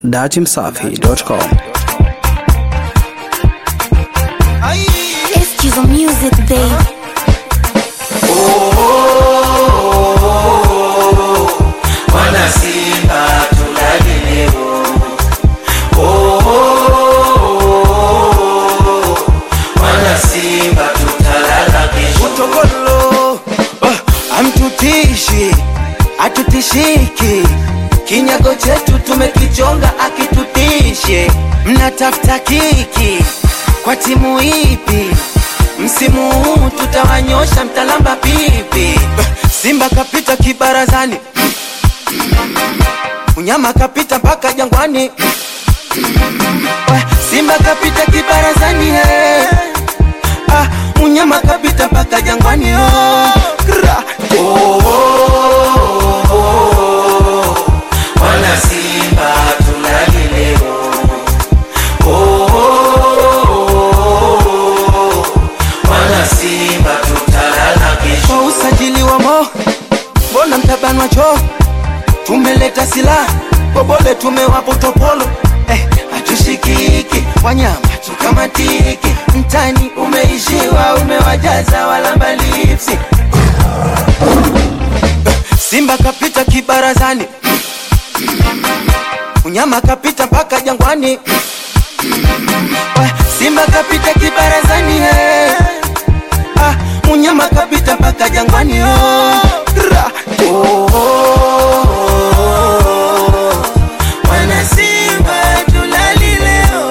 datimsafi.com. Excuse the music, babe. Wana Simba tulale leo. Oh, wana Simba tutalala kesho. Utogolo oh, amtutishi atutishiki, kinyago chetu tumekichonga akitutishe. Mnatafuta kiki kwa timu ipi? Msimu huu tutawanyosha, mtalamba pipi. Simba kapita kibarazani, unyama kapita mpaka jangwani. Eh, Simba kapita kibarazani hey. Ah, unyama kapita mpaka jangwani oh. Kra. Wana Simba tulale leo. Oh, wana Simba tutalala kesho. Kwa usajili wa mo mbona mtabanwa cho tumeleta silaha bobole tumewapo topolo eh, hatushikiki wanyama tukamatiki mtani umeishiwa umewajaza walamba lipsi Simba kapita kibarazani unyama kapita mpaka jangwani Eh, Simba kapita kibarazani hey. ah, unyama kapita mpaka jangwani oh. Ra. Wana Simba tulali leo.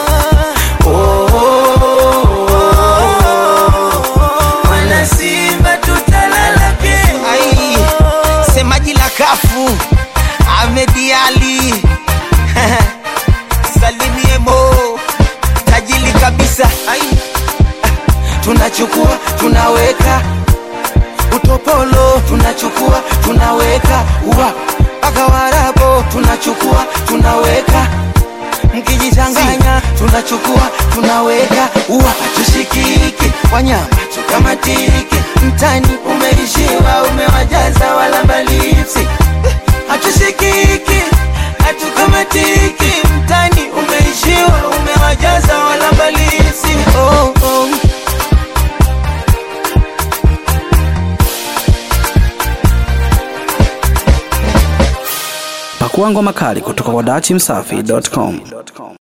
Wana Simba tutalala kesho. Ai, Semaji la kafu Ahmed Ali Salimie Mo tajili kabisa Ai tunachukua tunaweka utopolo tunachukua tunaweka uwa mpaka warabo tunachukua tunaweka mkijichanganya tunachukua tunaweka uwa tushikiki wanyama tukamatiki mtani umeishiwa umewajaza walambalipsi hatushikiki hatukamatiki mtani umeishiwa umewajaza walambalipsi oh, oh. Pakua ngoma kali kutoka kwa datimsafi.com.